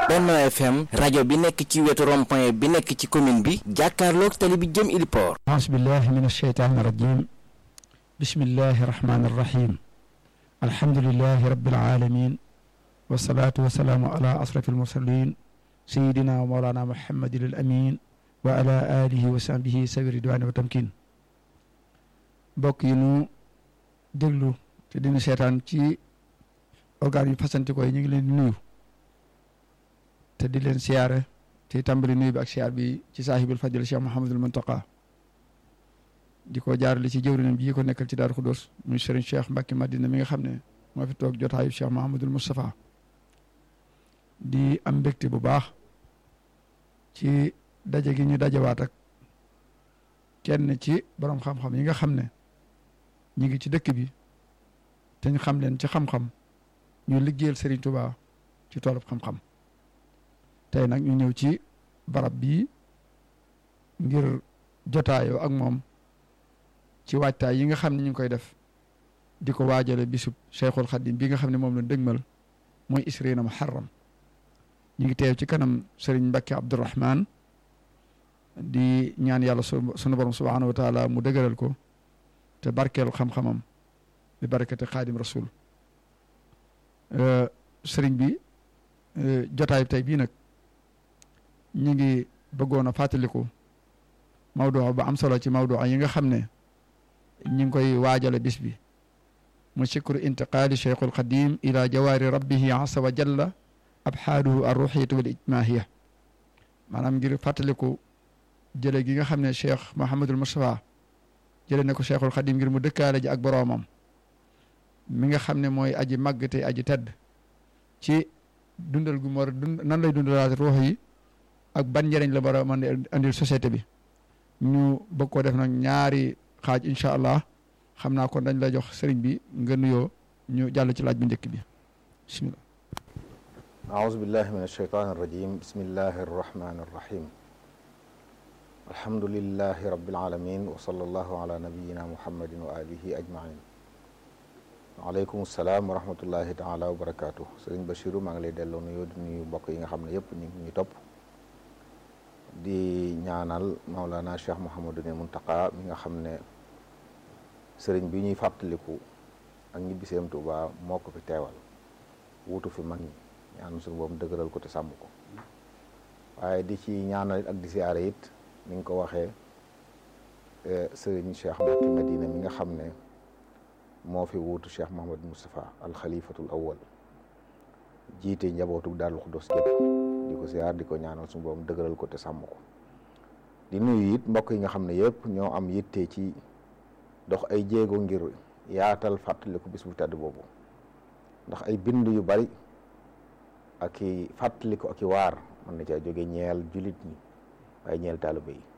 Benno FM rajo bi nekk ci wetu rond-point bi nekk ci commune bi jàkkaarloog tali bi jëm Iliport. أعوذ بالله من الشيطان الرجيم بسم الله الرحمن الرحيم الحمد لله رب العالمين والصلاة والسلام على أشرف المرسلين سيدنا ومولانا محمد الأمين وعلى آله وصحبه سبيل الرضوان والتمكين mbokk yi nu déglu te dina seetaan ci organes yu fasanti ko yi ñu ngi leen di nuyu te di leen siyaare te tàmbali nuyu bi ak siyaar bi ci saahibul fadil Cheikh Mouhamadul Muntaqa di ko jaarale ci jëwrinam bii ko nekkal ci Daaru Xudóos muy Serigne Cheikh Mbacke Madina mi nga xam ne moo fi toog jotaayu Cheikh Mouhamadul Moustapha di am mbégte bu baax ci daje gi ñu dajewaat ak kenn ci borom xam-xam yi nga xam ne ñu ngi ci dëkk bi te ñu xam leen ci xam-xam ñu liggéeyal Serigne Touba ci toolub xam-xam tey nag ñu ñëw ci barab bii ngir jotaayoo ak moom ci waajtaay yi nga xam ne ñu ngi koy def di ko waajale bisub Cheikhul Khadim bi nga xam ne moom la dëgmal mooy isriina muharram ñu ngi teew ci kanam Serigne Mbacke Abdourahman di ñaan yàlla sunu borom subhanahu wa taala mu dëgëral ko te barkeelu xam-xamam bi barakati xaadim rasul sëriñ bi jotaay tey bii nag ñu ngi bëggoon a fàttaliku mawduu ba am solo ci mawduu yi nga xam ne ñu ngi koy waajale bis bi mu sikru intiqaali cheikhul qadim ila jawaari rabbihi asa wa jalla abxaaduhu arruxiyatu wal ijmaahiya maanaam ngir fàttaliku jële gi nga xam ne cheikh Mouhamadul Moustapha jële ne ko cheikhul xadim ngir mu dëkkaale ji ak boroomam mi nga xam ne mooy aji màgg te aji tedd ci dundal gu mu war a dund nan lay dundalaat ruux yi ak ban njëriñ la war a mën a andil société bi ñu bëgg koo def nag ñaari xaaj incha allah xam naa kon dañ la jox sëriñ bi nga nuyoo ñu jàll ci laaj bu njëkk bi bismillah aouzu billahi min alsheytan arrajim bismillahi arrahmani arrahim alhamdulilahi rabbil alamin wa sallallahu ala nabiyina muhammadin wa alihi ajmain waaleykum salaam wa rahmatullahi taala wa barakaatu sëriñ Bachiru maa ngi lay delloo nuyoo di nuyu mbokk yi nga xam ne yëpp ñu ngi ñuy topp di ñaanal Maulana Cheikh Mouhamadul Muntaqa mi nga xam ne sëriñ bi ñuy fàttaliku ak ñibbiseem Tuuba moo ko fi teewal wuutu fi mag ñi ñaan suñu boobu dëgëral ko te sàmm ko waaye di ci ñaanal ak di siyaare it ni nga ko waxee sëriñ Cheikh Mbacke Madina mi nga xam ne moo fi wuutu Cheikh Mouhamad Moustapha al xalifatul awwal jiite njabootu Daaru Xudoos gépp di ko siyaar di ko ñaanal suñu boobu dëgëral ko te sàmm ko di nuyu it mbokk yi nga xam ne yëpp ñoo am yitte ci dox ay jéego ngir yaatal fàttaliku bis bu tedd boobu ndax ay bind yu bari ak i fàttaliku ak i waar mën na caa jóge ñeel julit ñi waaye ñeel taaliba yi